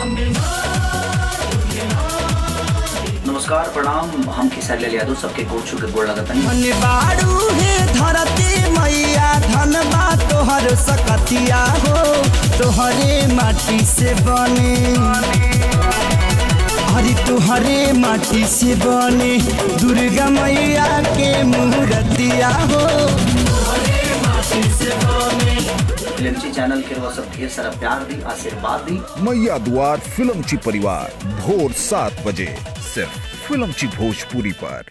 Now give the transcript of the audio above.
नमस्कार प्रणाम हम किसान लाल यादव सबके गोड़ छू के गोड़ लगतनी धन बाड़ू हे धरती मैया धन बा तोहर सकतिया हो तोहरे माटी से बने हरी तोहरे माटी से बने दुर्गा मैया के मूर्तिया हो फिल्मची चैनल के वो सब ढेर सारा प्यार दी आशीर्वाद दी मैया द्वार फिल्मची परिवार भोर सात बजे सिर्फ फिल्मची भोजपुरी पर